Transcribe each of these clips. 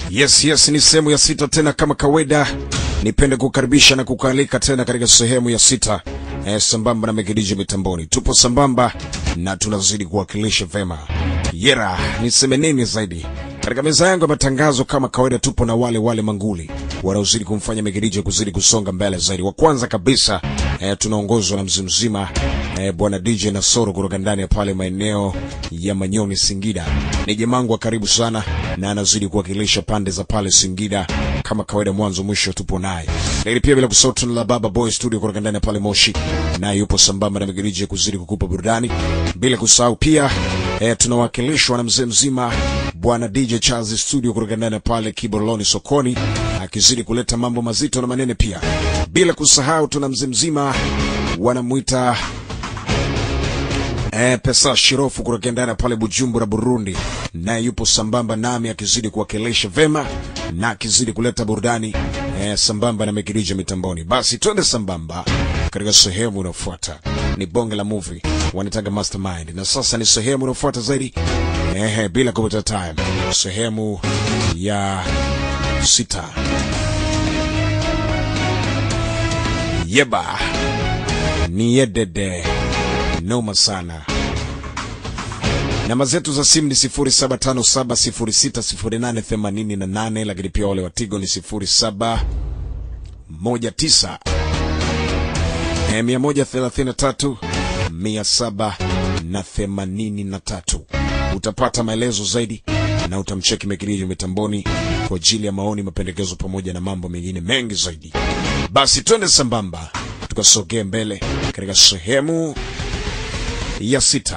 Yes, yes, ni sehemu ya sita tena kama kawaida. Nipende kukaribisha na kukualika tena katika sehemu ya sita eh, sambamba na Megediji mitamboni. Tupo sambamba na tunazidi kuwakilisha vema. Yera, niseme nini zaidi? Katika meza yangu ya matangazo kama kawaida, tupo na wale wale manguli wanaozidi kumfanya Megediji kuzidi kusonga mbele zaidi. Wa kwanza kabisa eh, tunaongozwa na mzimzima eh, bwana DJ Nasoro kutoka ndani ya pale maeneo ya Manyoni, Singida. Ni jamangu wa karibu sana na anazidi kuwakilisha pande za pale Singida kama kawaida, mwanzo mwisho tupo naye. Lakini pia bila kusahau tuna la Baba Boy Studio kutoka ndani ya pale Moshi, naye yupo sambamba na Megediji kuzidi kukupa burudani. Bila kusahau pia eh, tunawakilishwa na mzee mzima bwana DJ Charles Studio kutoka ndani ya pale Kiboroloni sokoni, akizidi kuleta mambo mazito na manene pia. Bila kusahau tuna mzee mzima wanamwita Eh, pesa Shirofu kutoka ndani ya pale Bujumbura Burundi, naye yupo sambamba nami akizidi kuwakilisha vema na akizidi kuleta burudani eh, sambamba na Megirija mitamboni. Basi twende sambamba katika sehemu inayofuata, ni bonge la movie wanitaga Mastermind, na sasa ni sehemu inayofuata zaidi eh, bila kupata time, sehemu ya sita. Yeba ni yedede noma sana. Namba zetu za simu ni 0757060888 lakini pia wale wa Tigo ni 0719 eh, 133 783. Utapata maelezo zaidi na utamcheki Mekiriji mitamboni kwa ajili ya maoni, mapendekezo pamoja na mambo mengine mengi zaidi. Basi twende sambamba tukasogee mbele katika sehemu ya sita.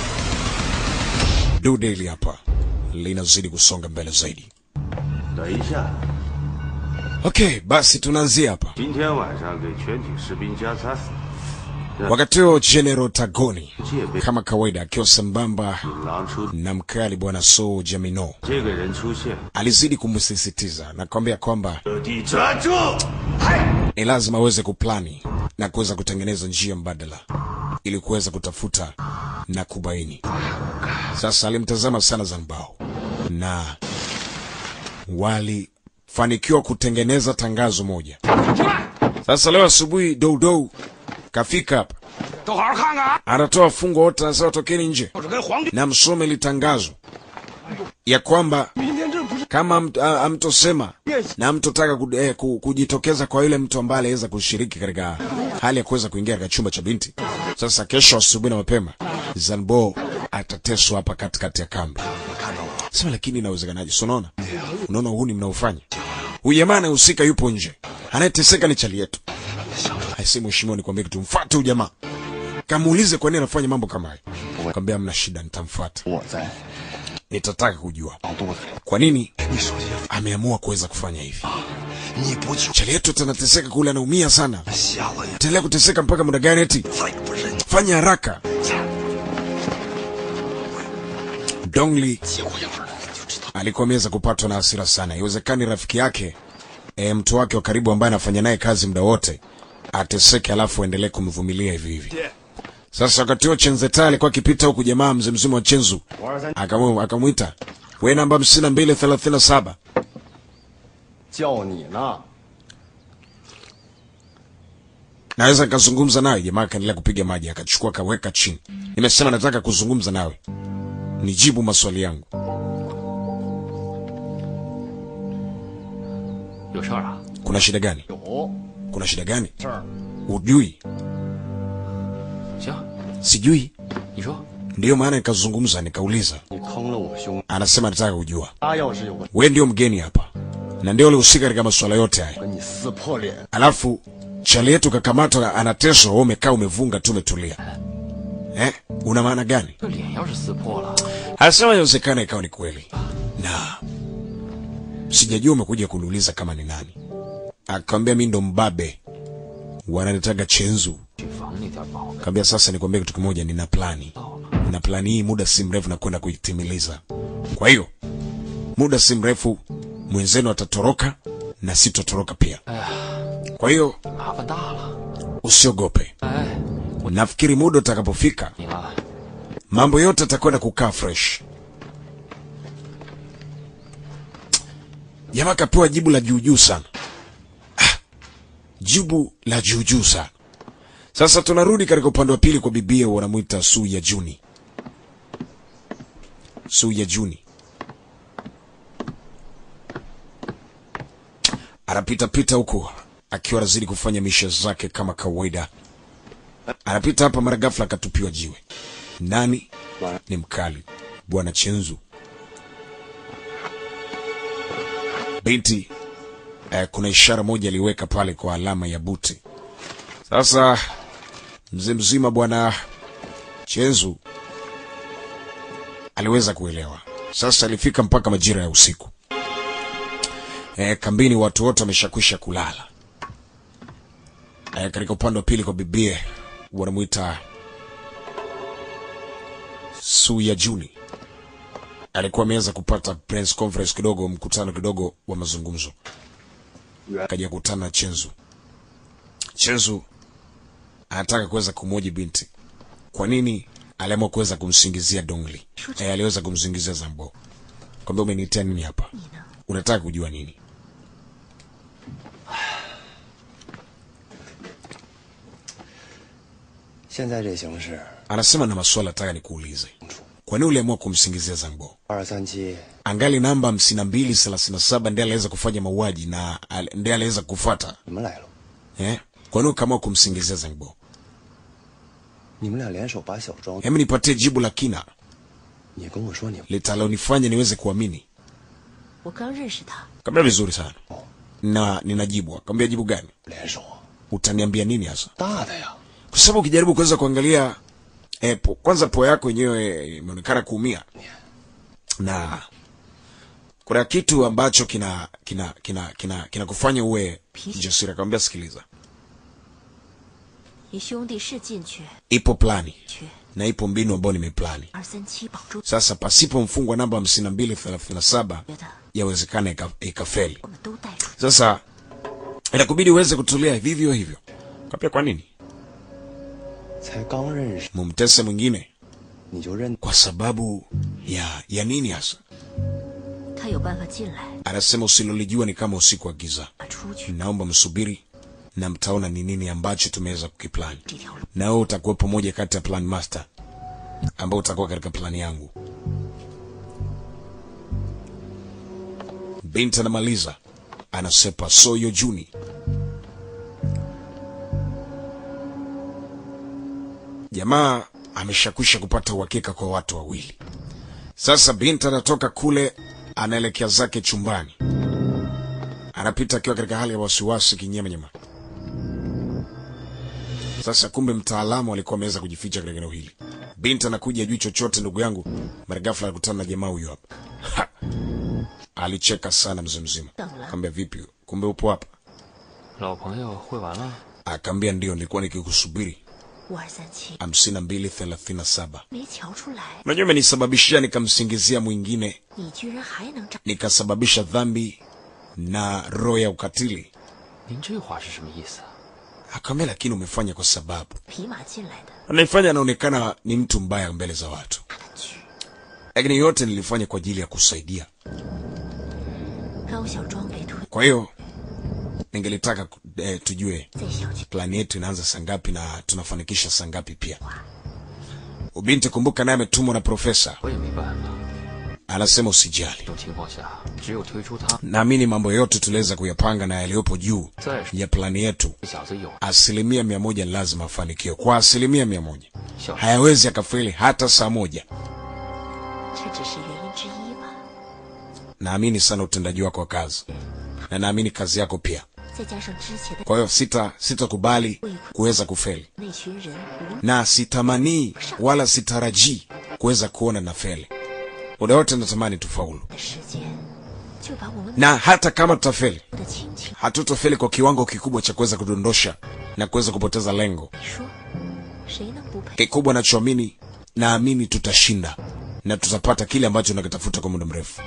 Dude hili hapa linazidi kusonga mbele zaidi. 等一下， Okay, basi tunaanzia hapa. 今天晚上给全体士兵加餐， Wakati huo General Tagoni 戒备 kama kawaida akiwa sambamba 引狼出， na mkali bwana So Jamino 这个人出现， alizidi kumsisitiza na kwambia kwamba 各地专注。 ni lazima aweze kuplani na kuweza kutengeneza njia mbadala ili kuweza kutafuta na kubaini. Sasa alimtazama sana Zanbao na walifanikiwa kutengeneza tangazo moja. Sasa leo asubuhi Doudou kafika hapa, 都好好看看啊！ anatoa fungo wote, anasema tokeni nje 我是跟皇帝， na msome litangazo ya kwamba 明天这不是 kama mt- a- hamtosema na mtotaka ku, eh, ku, kujitokeza kwa yule mtu ambaye aliweza kushiriki katika hali ya kuweza kuingia katika chumba cha binti. Sasa kesho asubuhi na mapema Zanbo atateswa hapa katikati ya kambi. Sema lakini inawezekanaje? Si unaona, unaona huu ni mnaofanya huyu jamaa anayehusika yupo nje, anayeteseka ni chali yetu. Aisi mheshimiwa, nikwambie kitu, mfuate huyu jamaa, kamuulize kwa nini anafanya mambo kama hayo. Kwambia mna shida, nitamfuata, 我在 nitataka kujua 老肚子里， kwa nini 你手机 ameamua kuweza kufanya hivi. 你不去 Chali yetu tanateseka kule, anaumia sana. 瞎了眼， Endelea kuteseka mpaka muda gani? Eti 再不认 fanya haraka. Dongli 结果样儿了，就知道 alikuwa ameweza kupatwa na hasira sana. Iwezekani rafiki yake e, mtu wake wa karibu ambaye anafanya naye kazi muda wote ateseke, alafu aendelee kumvumilia hivi hivi. Sasa wakati huo Chenzeta alikuwa akipita huku, jamaa mzee mzima wa Chenzu akamu- akamwita we namba hamsini na mbili thelathini na saba 叫你呢。 naweza nikazungumza nawe. Jamaa akaendelea kupiga maji, akachukua akaweka chini. Nimesema nataka kuzungumza nawe, nijibu maswali yangu. 有事儿啊？ Kuna shida gani? 有 Kuna shida gani? 事儿， Ujui? 行， Sijui. 你说 Ndiyo maana nikazungumza, nikauliza. 你坑了我兄弟。 Anasema nataka kujua, 他要是有个 we ndio mgeni hapa na ndio ulihusika katika masuala yote haya, 跟你撕破脸， alafu chali yetu kakamatwa, anateswa, wewe umekaa umevunga tu, umetulia eh? Una maana gani? 这脸要是撕破了， Anasema inawezekana ikawa ni kweli, na sijajua umekuja kuniuliza kama ni nani. Akamwambia mi ndo mbabe, wananitaga Chenzu. 去房那点保镖 Kaambia sasa nikwambie kitu kimoja, nina plani na plani hii muda si mrefu nakwenda kuitimiliza. Kwa hiyo muda si mrefu mwenzenu atatoroka na sitotoroka pia. Kwa hiyo 麻烦大了。 usiogope, 哎， nafikiri muda utakapofika 你啊， mambo yote atakwenda kukaa fresh. Jamaa kapewa jibu la juujuu sana. Ah, jibu la juujuu sana. Sasa tunarudi katika upande wa pili kwa bibie, wanamwita Su ya Juni. Su ya Juni anapita pita huku akiwa anazidi kufanya misha zake kama kawaida. Anapita hapa, mara ghafla akatupiwa jiwe. Nani? Ni mkali bwana Chenzu. Binti eh, kuna ishara moja aliweka pale kwa alama ya buti. Sasa mzee mzima bwana Chenzu aliweza kuelewa. Sasa alifika mpaka majira ya usiku. E, kambini watu wote wameshakwisha kulala. E, katika upande wa pili kwa bibie wanamwita Su ya Juni alikuwa ameweza kupata press conference kidogo, mkutano kidogo wa mazungumzo, akaja kukutana na Chenzu. Chenzu anataka kuweza kumwoji binti, kwa nini aliamua kuweza kumsingizia Dongli. E, aliweza kumsingizia Zambo, kwambia umeniitia nini hapa, unataka kujua nini? 现在这形势， Anasema na maswala nataka nikuulize, kwa nini uliamua kumsingizia Zambo? 二三七 Angali namba hamsini na mbili thelathini na saba ndiye aliweza kufanya mauaji na al- ndiye aliweza kufuata 你们来了， eh? Kwa nini ukaamua kumsingizia Zambo? 你们俩联手把小庄， Hebu nipatie jibu la kina 你跟我说你 litalonifanya niweze kuamini. 我刚认识他， Kaambia vizuri sana na ninajibu. Kaambia jibu gani? 联手啊， Utaniambia nini hasa? 大的呀， Kwa sababu ukijaribu kuweza kuangalia eh, po, kwanza pua yako yenyewe imeonekana kuumia na kuna kitu ambacho kina kina kina kina kinakufanya uwe jasiri. Akamwambia sikiliza, 你兄弟是进去， ipo plani 去 na ipo mbinu ambayo nimeplani. 二三七保住， Sasa pasipo mfungwa namba hamsini na mbili thelathini na saba 觉得 yawezekana ika- ikafeli. 我们都带出去。 Sasa inakubidi uweze kutulia vivyo hivyo. Kapia kwa nini 才刚认识 mumtese mwingine? 你就认， Kwa sababu ya ya nini hasa? 他有办法进来， Anasema usilolijua ni kama usiku wa giza. 出去 Naomba msubiri na mtaona ni nini ambacho tumeweza kukiplani, 这条路。 na wewe utakuwepo moja kati ya plan master ambao utakuwa katika plani yangu. Binti anamaliza anasepa soyo juni. Jamaa ameshakwisha kupata uhakika kwa watu wawili. Sasa binti anatoka kule anaelekea zake chumbani, anapita akiwa katika hali ya wasiwasi kinyemanyema. Sasa kumbe mtaalamu alikuwa ameweza kujificha katika eneo hili. Binti anakuja ajui chochote, ndugu yangu. Mara ghafla alikutana na jamaa huyo hapa. Ha! Alicheka sana mzee mzima, akamwambia vipi, kumbe upo hapa? 老朋友会完了， Akaambia ndio, nilikuwa nikikusubiri. 五二三七 hamsini na mbili thelathini na saba. 没瞧出来， Unajua imenisababishia nikamsingizia mwingine, 你居然还能长。 nikasababisha dhambi na roho ya ukatili. 您这话是什么意思啊？ Akaambia lakini umefanya kwa sababu 匹马进来的， anaifanya anaonekana ni mtu mbaya mbele za watu, 他的去 lakini yote nilifanya kwa ajili ya kusaidia. 高小庄被推 Kwa hiyo ningelitaka ku- eh, tujue 在小区 plani yetu inaanza saa ngapi na tunafanikisha saa ngapi. Pia ubinti, kumbuka, naye ametumwa na profesa, 我也没办法。 anasema usijali. 这种情况下，只有推出他。 Naamini mambo yote tuliweza kuyapanga na yaliyopo juu 再说 ya plani yetu 这小子有 asilimia mia moja lazima afanikiwe kwa asilimia mia moja 小 hayawezi akafeli hata saa moja 这只是原因之一吧。 naamini sana utendaji wako wa kazi na naamini kazi yako pia 再加上之前的 kwa hiyo sita sitakubali kuweza kufeli 那群人无 na sitamanii wala sitarajii kuweza kuona na feli muda wote natamani tufaulu 的时间，就把我们 na hata kama tutafeli 的亲情。 hatutofeli kwa kiwango kikubwa cha kuweza kudondosha na kuweza kupoteza lengo 你说，谁能不配？ kikubwa nachoamini naamini tutashinda na tutapata kile ambacho nakitafuta kwa muda mrefu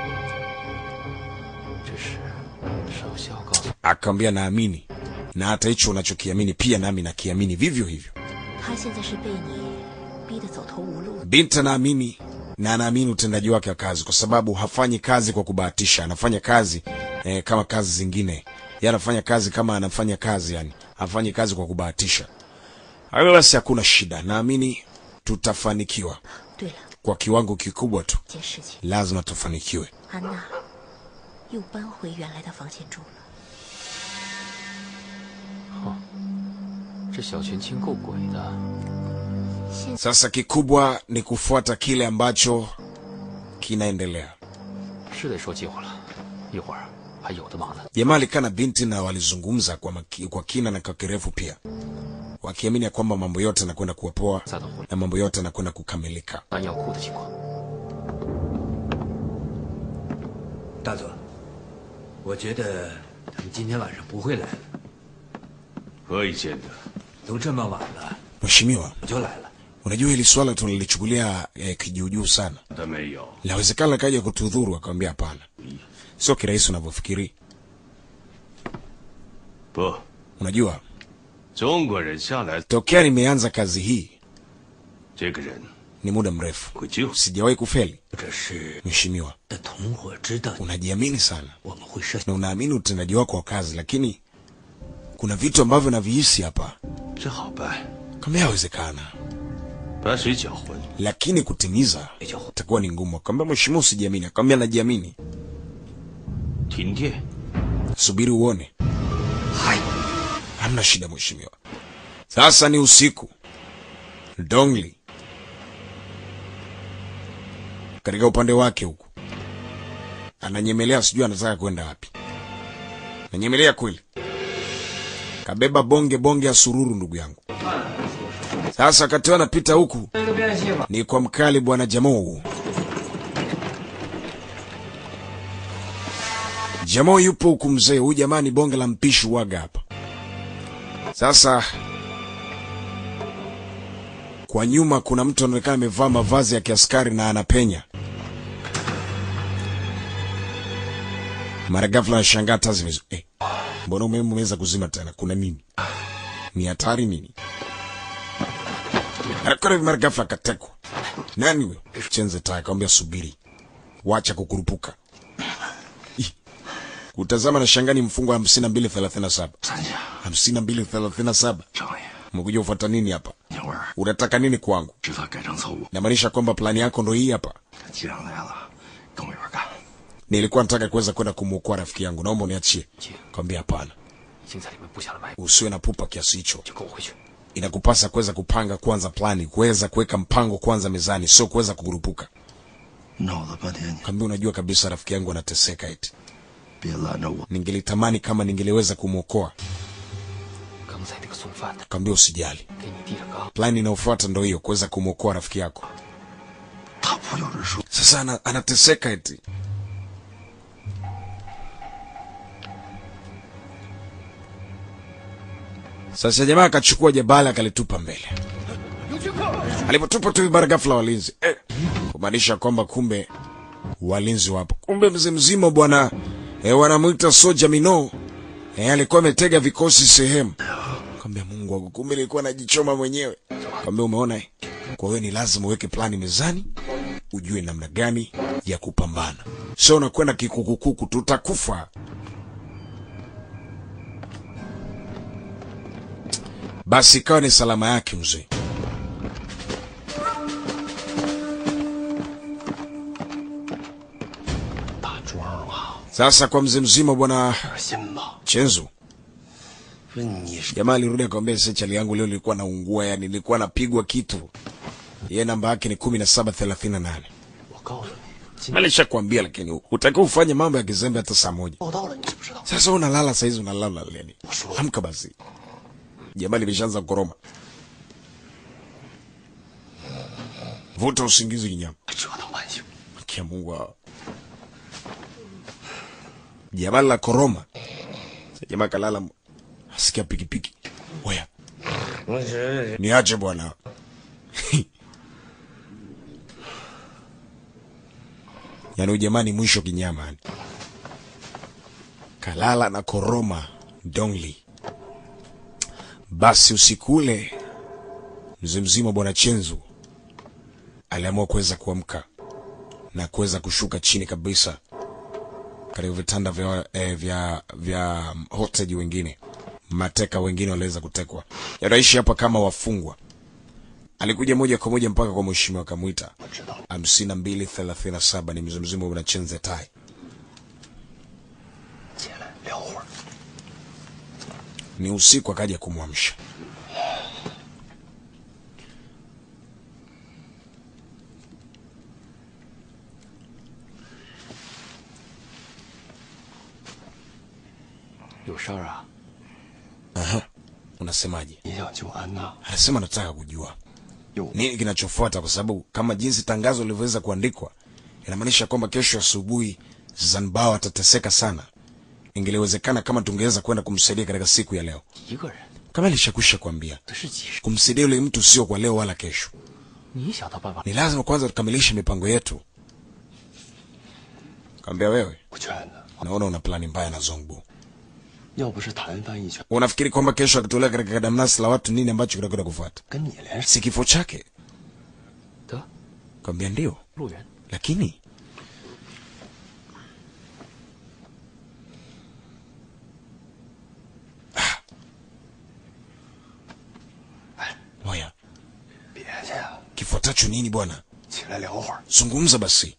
这是少校告诉 akaambia naamini na hata hicho unachokiamini pia nami nakiamini vivyo hivyo 他现在是被你逼得走投无路， binti anaamini na anaamini utendaji wake wa kazi, kwa sababu hafanyi kazi kwa kubahatisha, anafanya kazi eh, kama kazi zingine. Yeye anafanya kazi kama anafanya kazi, yani hafanyi kazi kwa kubahatisha. Hayo basi, hakuna shida, naamini tutafanikiwa 对了， kwa kiwango kikubwa tu, 件事情， lazima tufanikiwe. 安娜又搬回原来的房间住了。 这小泉清够鬼的， 现 Sasa kikubwa ni kufuata kile ambacho kinaendelea. 是得说计划了，一会儿还有的忙呢。 Jamaa alikaa na binti na walizungumza kwa, maki, kwa kina na kwa kirefu pia, wakiamini ya kwamba mambo yote yanakwenda kuwa poa 再等会 na mambo yote yanakwenda kukamilika. 安药库的情况， 大佐，我觉得他们今天晚上不会来了。 何以见得？ 都这么晚了， Mheshimiwa, 我就来了。 unajua hili swala tunalichukulia eh, kijuujuu sana. 他没有。 Lawezekana kaja kutudhuru. Akamwambia hapana, sio kirahisi unavyofikiri. 不， Unajua, 中国人向来 tokea nimeanza kazi hii 这个人 ni muda mrefu, 会救。 sijawahi kufeli. 或者是 Mheshimiwa, 的同伙知道 unajiamini sana 我们会设 na unaamini utendaji wako wa kazi, lakini kuna vitu ambavyo navihisi hapa 这好办， kama yawezekana, 把水搅浑。 lakini kutimiza itakuwa ni ngumu. Akamwambia mheshimiwa, usijiamini. Akamwambia najiamini, 停电， subiri uone. Hamna shida mheshimiwa. Sasa ni usiku. Dongli katika upande wake huku ananyemelea, sijui anataka kwenda wapi. Nanyemelea kweli, kabeba bonge bonge ya sururu, ndugu yangu. Sasa wakati huo anapita huku ni kwa mkali bwana Jamoo. Jamoo yupo huku mzee, huyu jamaa ni bonge la mpishi waga hapa. Sasa kwa nyuma kuna mtu anaonekana amevaa mavazi ya kiaskari na anapenya. Mara ghafla anashangaa taa zimezu. Eh, mbona umeme umeweza kuzima tena? Kuna nini? Ni hatari nini? Anakwenda hivi, mara ghafla akatekwa. Nani huyo? Chenze taa akamwambia subiri, wacha kukurupuka. Ih, Kutazama na shangani mfungo wa hamsini na mbili thelathini na saba 三下， hamsini na mbili thelathini na saba 少爷， Umekuja ufuata nini hapa? 鸟儿 Unataka nini kwangu? 知道改正错误， Namaanisha kwamba plani yako ndo hii hapa. 既然来了，跟我一块儿干。 Nilikuwa nataka kuweza kwenda kumwokoa rafiki yangu, naomba uniachie. 姐 Kwambia hapana, 已经在里面布下了埋伏， usiwe na pupa kiasi hicho. 就跟我回去。 Inakupasa kuweza kupanga kwanza plani, kuweza kuweka mpango kwanza mezani, sio kuweza kukurupuka. 闹了半天，你 Kwambia unajua kabisa rafiki yangu anateseka eti. 别拦着我。 Ningelitamani kama ningeliweza kumwokoa. 刚才那个送饭的 Kwambia usijali. 给你递着缸， Plani inayofuata ndo hiyo, kuweza kumwokoa rafiki yako. 他不就是说， Sasa ana, anateseka eti. Sasa jamaa akachukua jabali akalitupa mbele. Alipotupa tu bara ghafla walinzi eh, kumaanisha kwamba kumbe walinzi wapo. Kumbe mzee mzima bwana eh, wanamwita soja Mino eh, alikuwa ametega vikosi sehemu. Kwambia Mungu wangu, kumbe nilikuwa najichoma mwenyewe. Kwambia umeona eh? Kwa hiyo ni lazima uweke plani mezani ujue namna gani ya kupambana, sio unakwenda kikukukuku, tutakufa. Basi ikawa ni salama yake mzee. Sasa kwa mzee mzima bwana 心吧。 Chenzu, 不是你是 jamaa alirudi akamwambia, sasa chali yangu leo nilikuwa naungua, yani nilikuwa napigwa kitu. Yeye namba yake ni kumi na saba thelathini na nane. 我告诉你，今 Alishakwambia, lakini hutakiwa ufanye mambo ya kizembe hata saa moja. 报道了，你知不知道？ Sasa unalala saizi, unalala leni? Amka basi, jamaa limeshaanza koroma. Vuta usingizi kinyama. 折腾半宿。 Kia Mungu hawa. Jamaa la koroma. Sasa jamaa kalala, asikia pikipiki. Oya, 我是 niache bwana. Yaani ujamani mwisho kinyama yani. Kalala na koroma Dongli. Basi usiku ule mzee mzima bwana Chenzu aliamua kuweza kuamka na kuweza kushuka chini kabisa katika vitanda vya, eh, vya, vya hostage wengine mateka wengine waliweza kutekwa yanaishi hapa kama wafungwa alikuja moja kwa moja mpaka kwa mheshimiwa akamwita hamsini na mbili thelathini na saba ni mzee mzima unachenze tai 起来聊会儿。 ni usiku akaja kumwamsha 有事儿啊？ unasemaje 你想救安娜？ anasema nataka kujua 有 nini kinachofuata kwa sababu kama jinsi tangazo lilivyoweza kuandikwa inamaanisha kwamba kesho asubuhi zanbao atateseka sana ingeliwezekana kama tungeweza kwenda kumsaidia katika siku ya leo 一个人， kama ilishakwisha kuambia 这是几十， kumsaidia yule mtu sio kwa leo wala kesho 你想到办法 ni lazima kwanza tukamilishe mipango yetu kaambia wewe 不劝的。 naona una plani mbaya na zongbu 要不是谭翻一拳， unafikiri kwamba kesho akitolewa katika kadamnasi la watu nini ambacho kitakwenda kufuata 跟你连 si kifo chake 得 kaambia ndio 路人， lakini moya 别去啊， kifuatacho nini bwana 起来聊会儿。 zungumza basi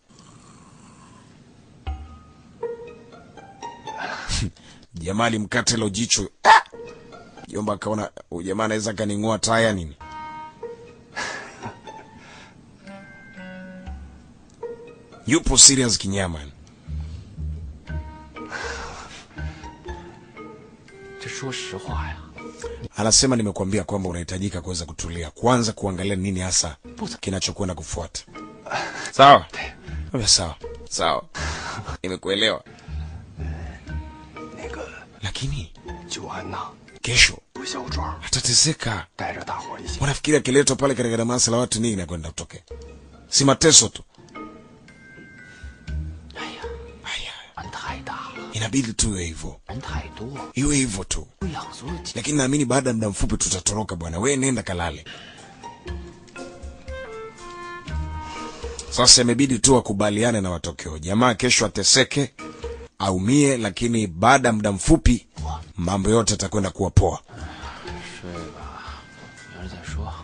jamaa alimkata hilo jicho Ah! jomba akaona huyu jamaa anaweza akaning'oa taya nini yupo serious kinyama 这说实话呀， anasema nimekuambia kwamba unahitajika kuweza kutulia kwanza kuangalia nini hasa kinachokwenda kufuata sawa Ambia sawa sawa nimekuelewa 那个 lakini 救安娜， kesho 不小庄 atateseka 带着大伙儿一起。 wanafikiri akiletwa pale katika damasa la watu nini inakwenda kutokea si mateso tu 哎呀， Aya, 人太大了， inabidi tuwe hivyo 人太多， iwe hivyo tu 不养所有几 lakini naamini baada ya muda mfupi tutatoroka bwana we nenda kalale sasa imebidi tu wakubaliane na matokeo jamaa kesho ateseke aumie lakini baada ya muda mfupi mambo yote yatakwenda kuwa poa 睡吧，明儿再说。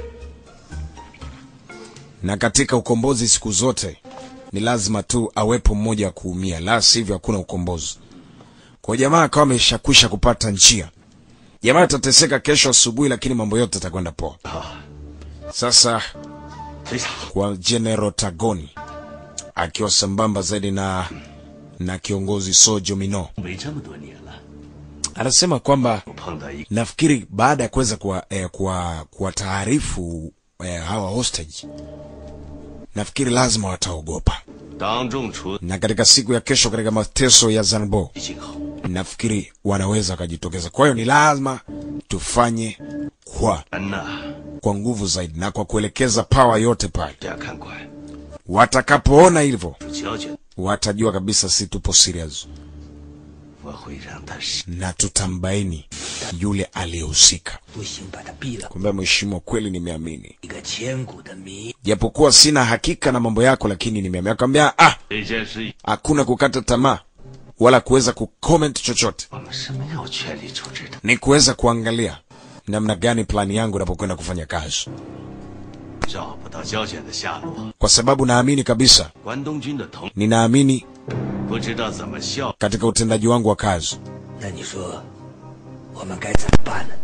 na katika ukombozi siku zote ni lazima tu awepo mmoja wa kuumia la sivyo hakuna ukombozi kwa jamaa akawa ameshakwisha kupata njia jamaa atateseka kesho asubuhi lakini mambo yote yatakwenda poa sasa 队长， kwa general tagoni akiwa sambamba zaidi na na kiongozi sojo mino 没这么多年了， anasema kwamba 我碰到一个 nafikiri baada ya kuweza kuwa, eh, kuwa, kuwataarifu eh, hawa hostage nafikiri lazima wataogopa 当众处 na katika siku ya kesho katika mateso ya zanbo 理今后， nafikiri wanaweza wakajitokeza kwa hiyo ni lazima tufanye kwa 安娜 kwa nguvu zaidi na kwa kuelekeza pawa yote pale 这样看管， watakapoona hivyo 主交卷， watajua kabisa si tupo serious 我会让他是 na tutambaini yule aliyehusika 不行，把他毙了， kwamba mheshimiwa kweli nimeamini 一个千古的谜。 japokuwa sina hakika na mambo yako lakini nimeamini akamwambia ah 这件事， hakuna kukata tamaa wala kuweza kucomment chochote 我们是没有权利处置的。 ni kuweza kuangalia namna gani plani yangu inapokwenda kufanya kazi 找不到胶卷的下落， kwa sababu naamini kabisa 关东军的同 ninaamini 不知道怎么效。 katika utendaji wangu wa kazi 那你说，我们该怎么办呢？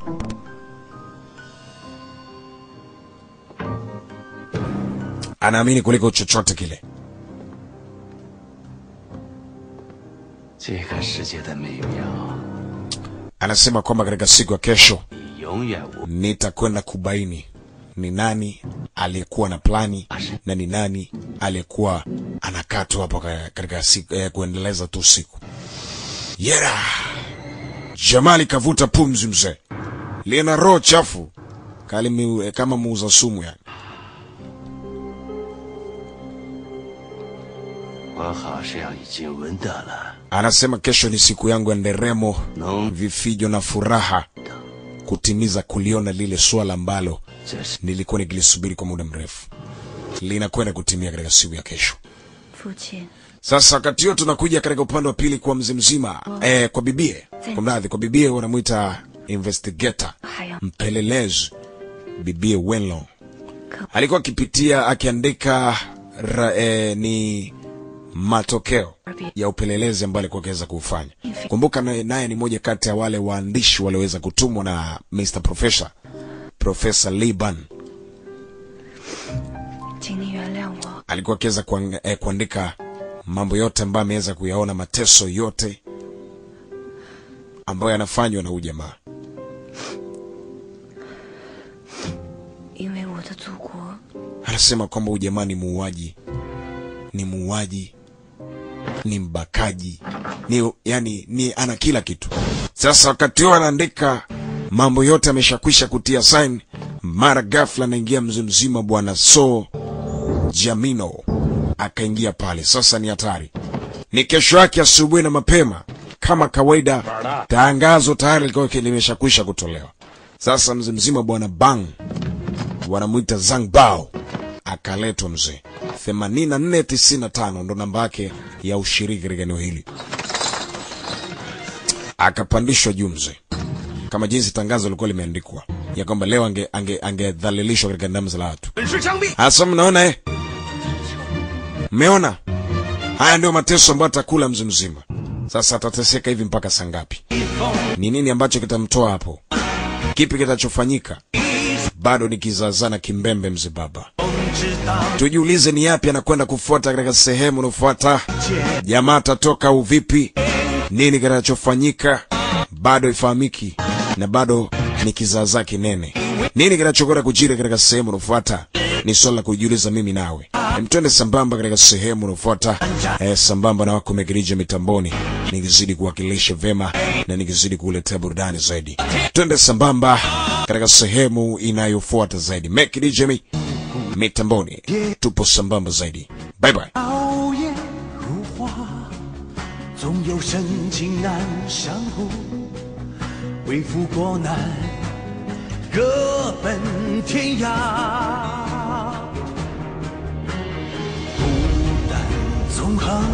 anaamini kuliko chochote kile 这个世界的美妙， anasema kwamba katika siku ya kesho 你永远无 nitakwenda kubaini ni nani aliyekuwa na plani na ni nani aliyekuwa anakaa tu hapo ka- katika siku eh, kuendeleza tu siku yera jamali kavuta pumzi mzee lina roho chafu kali miu, eh, kama muuza sumu yani 我好像已经闻到了 anasema kesho ni siku yangu ya nderemo 浓 vifijo na furaha kutimiza kuliona lile swala ambalo 这是 nilikuwa nikilisubiri kwa muda mrefu linakwenda kutimia katika siku ya kesho. 父亲， Sasa wakati huo tunakuja katika upande wa pili kwa mzee mzima eh, kwa bibie, kwa mradhi, kwa bibie wanamwita investigator, 还要 mpelelezi bibie Wenlo alikuwa akipitia akiandika ra, eh, ni matokeo ya upelelezi ambayo alikuwa akiweza kuufanya. Kumbuka naye naye ni moja kati ya wale waandishi walioweza kutumwa na Mr. Professor Professor Liban 请你原谅我， alikuwa akiweza kuang- eh, kuandika mambo yote ambayo ameweza kuyaona, mateso yote ambayo yanafanywa na huyu jamaa. 因为我的祖国 Anasema kwamba huyu jamaa ni muuaji, ni muuaji, ni mbakaji, ni yani, ni ana kila kitu. Sasa wakati huo anaandika mambo yote ameshakwisha kutia sign, mara ghafla anaingia mzee mzima bwana So Jamino akaingia pale. Sasa ni hatari, ni kesho yake asubuhi na mapema kama kawaida, tangazo tayari lilikuwa limeshakwisha kutolewa. Sasa mzee mzima bwana Bang wanamwita Zhang Bao akaletwa mzee 8495 ndo namba yake ya ushiriki katika eneo hili, akapandishwa juu mzee, kama jinsi tangazo lilikuwa limeandikwa ya kwamba leo ange ange angedhalilishwa katika damu za watu. Hasa mnaona eh, mmeona haya ndio mateso ambayo atakula mzee mzima. Sasa atateseka hivi mpaka saa ngapi? Ni nini ambacho kitamtoa hapo? Kipi kitachofanyika? bado ni kizazana kimbembe mzee baba. Tujiulize ni yapi anakwenda kufuata katika sehemu inayofuata. Jamaa atatoka au vipi? Nini kinachofanyika? Bado ifahamiki na bado ni kizaazaa kinene. Nini kinachokwenda kujiri katika sehemu inayofuata? Ni swala la kujiuliza mimi nawe. Mtwende sambamba katika sehemu inayofuata, eh, sambamba na wako Megirija mitamboni, nikizidi kuwakilisha vema na nikizidi kuletea burudani zaidi. Twende sambamba katika sehemu inayofuata zaidi. Megirija mi mitamboni, tupo sambamba zaidi. Bye bye. 熬夜如花，总有深情难相护。为赋过难，各奔天涯。孤单纵横，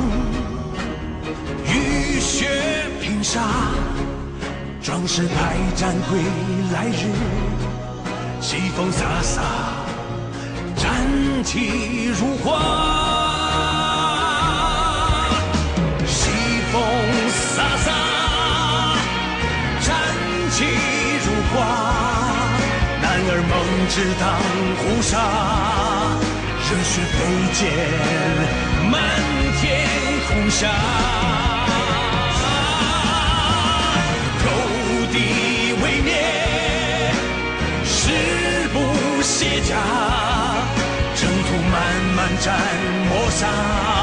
浴血拼杀，壮士排战归来日，西风飒飒。战旗如画，西风飒飒，战旗如画，男儿梦只当胡沙，热血飞溅漫天空下，勾地为孽，誓不卸甲。征途漫漫战磨杀。